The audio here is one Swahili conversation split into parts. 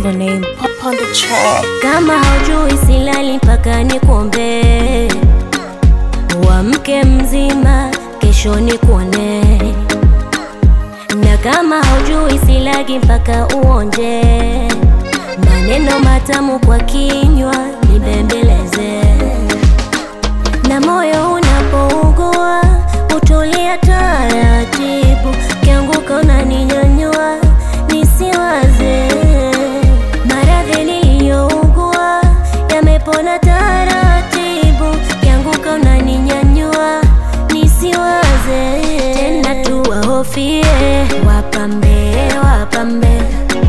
the name Pop on the track. Kama haujui silali mpaka nikuombee, uamke mzima, kesho nikuone. Na kama haujui silagi mpaka uonje, maneno matamu kwa kinywa nibembeleze. Na moyo unapougua utulia taratibu, kianguka unaninyanyua nisiwaze. Maradhi niliyougua yamepona taratibu, kianguka unaninyanyua nisiwaze tena, tuwahofie wapambe, wapambe,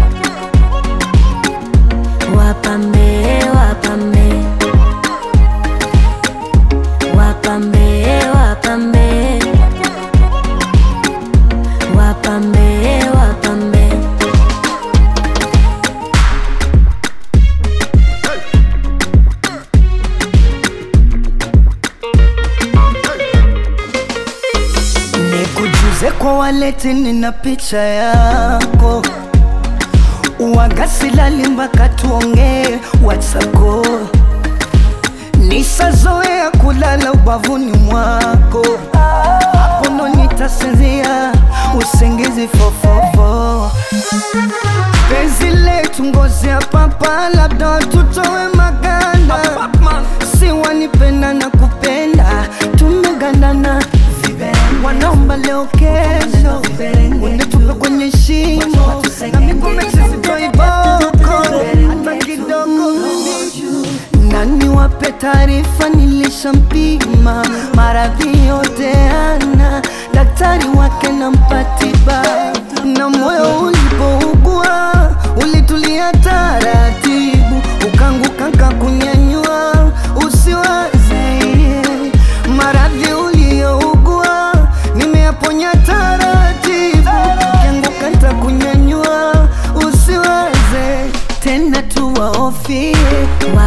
wapambe, wapambe wapambe wapambe wapambe wapambe Nikujuze kwa waleti, nina picha yako wagasilali mpaka tuongee watsako nisazoea kulala ubavuni mwako hapo ndo nitasinzia usingizi fofofo penzi letu ngozi ya papa labda tutowe maganda si wanipenda na kupenda tumegandana wanaomba leo kesho unitupe kwenye shimo na miguu sitoiboko hata kidogo nani wape taarifa nilishampima maradhi yote ana daktari wake na mpatiba na moyo ulipougua ulitulia taratibu ukanguka kakunyanyua usiwaze maradhi uliyougua nimeyaponya taratibu ukianguka ntakunyanyua usiwaze tena tuwaofie wa